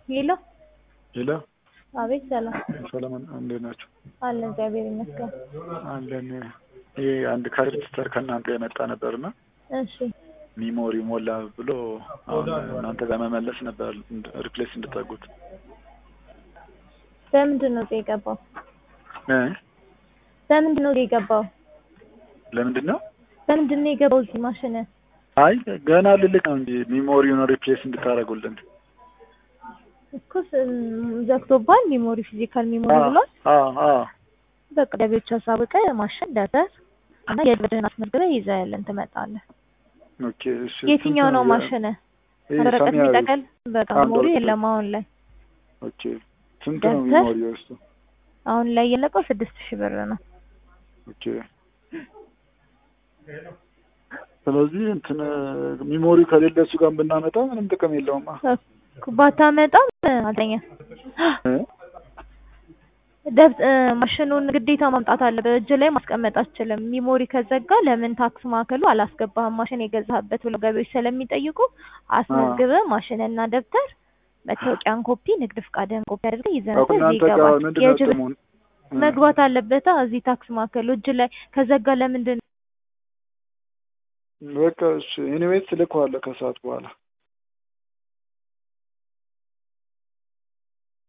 ሄሎ ሄሎ አቤት ሰላም ሰለሞን እንዴት ናቸው? አለ እግዚአብሔር ይመስገን። አለን። ይሄ አንድ ካርድ ከእናንተ የመጣ ነበርና እሺ ሚሞሪ ሞላ ብሎ አሁን እናንተ ጋር መመለስ ነበር ሪፕሌስ እንድታጉት በምንድን ነው የገባው? እ በምንድን ነው የገባው? ለምንድን ነው? በምንድን ነው የገባው እዚህ ማሽን? አይ ገና ልልክ ነው እንጂ ሚሞሪውን ሪፕሌስ እንድታደርጉልን እኮ ስ- ዘግቶባል። ሚሞሪ ፊዚካል ሚሞሪ ብሏል። አዎ አዎ በቃ ለቤቱ አሳውቀ ማሽን ደብተር እና የልብድህን አስመዝግበህ ይዘህ ያለን ትመጣለህ። ኦኬ እሺ የትኛው ስንት ነው የ- ማሽን? ይሄ ወረቀት ሰማያዊ የሚጠቀል በቃ አንድ ሚሞሪ ወረቀት የለም አሁን ላይ ኦኬ ስንት ነው ደብተር? ሚሞሪ ውስጡ? አሁን ላይ የለቀው ስድስት ሺህ ብር ነው። ኦኬ ስለዚህ እንትን ሚሞሪ ከሌለ እሱ ጋር ብናመጣ ምንም ጥቅም የለውማ። ባታመጣም አልተኛ እ? ደብ ማሽኑን ግዴታ ማምጣት አለ። በእጅ ላይ ማስቀመጥ አትችልም። ሚሞሪ ከዘጋ ለምን ታክስ ማዕከሉ አላስገባህም ማሽን የገዛህበት ብሎ ገቢዎች ስለሚጠይቁ አስመዝግበህ ማሽንና ደብተር መታወቂያን ኮፒ፣ ንግድ ፍቃድህን ኮፒ አድርገህ ይዘህ አሁን መጥተህ እዚህ እናንተ ጋር ይገባል። ምንድን ነው የእጅ ጥቅሙ? እ? መግባት አለበታ እዚህ ታክስ ማዕከሉ እጅ ላይ ከዘጋ ለምንድን በቃ እሺ ኤኒዌይስ እልከዋለሁ ከሰዓት በኋላ